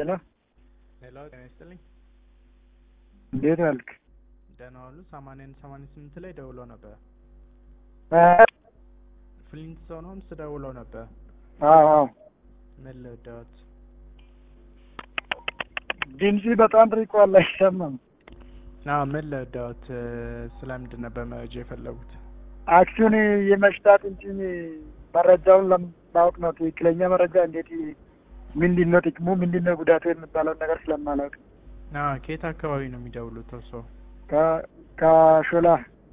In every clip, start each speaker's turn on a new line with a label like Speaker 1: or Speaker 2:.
Speaker 1: ሄሎ
Speaker 2: ሄሎ ጤና ይስጥልኝ።
Speaker 1: እንዴት ዋልክ?
Speaker 2: ደህና ዋሉ። ሰማንያን ሰማንያ ስምንት ላይ ደውለው ነበር። ፍሊንት ሰው ሆምስ ደውለው ነበር።
Speaker 1: አዎ አዎ።
Speaker 2: ምን ልርዳዎት?
Speaker 1: ድምጽ በጣም ርቋል፣ አይሰማም።
Speaker 2: አዎ ምን ልርዳዎት? ስለምንድን ነበር መረጃ የፈለጉት?
Speaker 1: አክሲዮን የመሽጣት እንጂ መረጃውን ለማወቅ ነው። ትክክለኛ መረጃ እንዴት ምንድን ነው ጥቅሙ፣ ምንድን ነው ጉዳቱ የሚባለውን ነገር ስለማላውቅ
Speaker 2: አዎ ከየት አካባቢ ነው የሚደውሉት እርስዎ?
Speaker 1: ከ- ከሾላ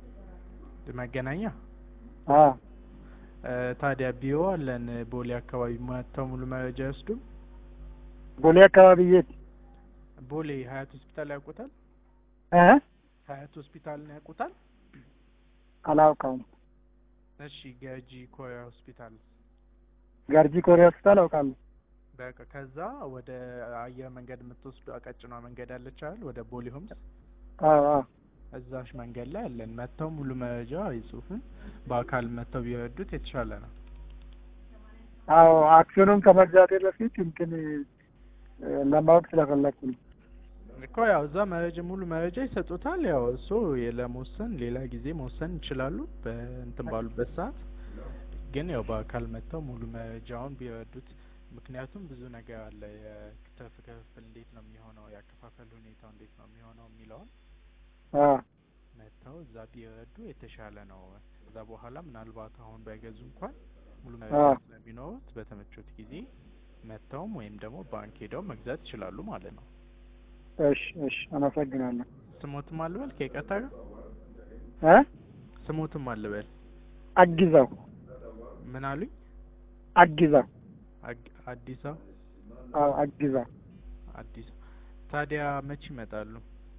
Speaker 2: መገናኛ?
Speaker 1: አዎ
Speaker 2: እ፣ ታዲያ ቢሮ አለን ቦሌ አካባቢ መጥተው ሙሉ መረጃ ይወስዱም።
Speaker 1: ቦሌ አካባቢ የት
Speaker 2: ቦሌ ሀያት ሆስፒታል ያውቁታል?
Speaker 1: እ
Speaker 2: ሀያት ሆስፒታልን ያውቁታል?
Speaker 1: አላውቀውም።
Speaker 2: እሺ ገጂ ኮሪያ ሆስፒታል
Speaker 1: ገርጂ ኮሪያ ሆስፒታል አውቃለሁ።
Speaker 2: በቃ ከዛ ወደ አየር መንገድ የምትወስዱ ቀጭኗ መንገድ አለች አይደል? ወደ ቦሌ ሆምስ
Speaker 1: አዎ አዎ
Speaker 2: እዛሽ መንገድ ላይ አለን። መጥተው ሙሉ መረጃ ይጽፉን። በአካል መጥተው ቢረዱት የተሻለ ነው።
Speaker 1: አዎ አክሲዮኑን ከመግዛቴ በፊት እንትን እ፣ ለማወቅ ስለፈለግኩ ነው።
Speaker 2: እኮ ያው እዛ መረጃ ሙሉ መረጃ ይሰጡታል። ያው እሱ ለመወሰን ሌላ ጊዜ መወሰን ይችላሉ በእንትን ባሉበት ሰዓት። ግን ያው በአካል መጥተው ሙሉ መረጃውን ቢረዱት፣ ምክንያቱም ብዙ ነገር አለ። የትርፍ ክፍፍል እንዴት ነው የሚሆነው፣ የአከፋፈል ሁኔታው እንዴት ነው የሚሆነው የሚለውን
Speaker 1: አዎ
Speaker 2: መጥተው እዛ ቢረዱ የተሻለ ነው። ከዛ በኋላ ምናልባት አሁን ባይገዙ እንኳን ሙሉ መረጃ
Speaker 1: አዎ።
Speaker 2: ስለሚኖሩት በተመቾት ጊዜ መጥተውም ወይም ደግሞ ባንክ ሄደው መግዛት ይችላሉ ማለት ነው።
Speaker 1: እሺ እሺ፣ አመሰግናለሁ።
Speaker 2: ስሞትም አልበል ከይቀጣ ጋር
Speaker 1: እ
Speaker 2: ስሞትም አልበል
Speaker 1: አግዛው
Speaker 2: ምን አሉኝ?
Speaker 1: አግዛው
Speaker 2: አግ- አዲስ አበባ
Speaker 1: አዎ አግዛው
Speaker 2: አዲስ ታዲያ መቼ ይመጣሉ?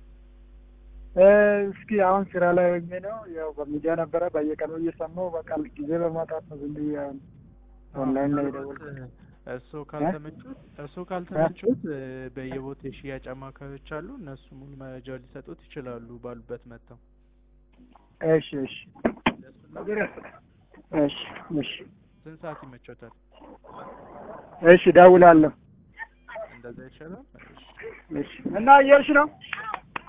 Speaker 1: እ፣ እስኪ አሁን ስራ ላይ ሆኜ ነው። ያው በሚዲያ ነበረ በየቀኑ እየሰማሁ በቃ ጊዜ በማጣት ነው ዝም ብዬ አሁን ኦንላይን ላይ የደወልኩት።
Speaker 2: እርስዎ ካልተመቹት እርስዎ ካልተመቹት እ፣ በየቦታ የሽያጭ አማካሪዎች አሉ። እነሱ ሙሉ መረጃ ሊሰጡት ይችላሉ ባሉበት መጥተው።
Speaker 1: እሺ እሺ እሺ እሺ
Speaker 2: ስንት ሰዓት ይመቾታል?
Speaker 1: እሺ፣ እደውላለሁ።
Speaker 2: እንደዛ ይሻላል። እሺ።
Speaker 1: እሺ እና እየሄድሽ ነው?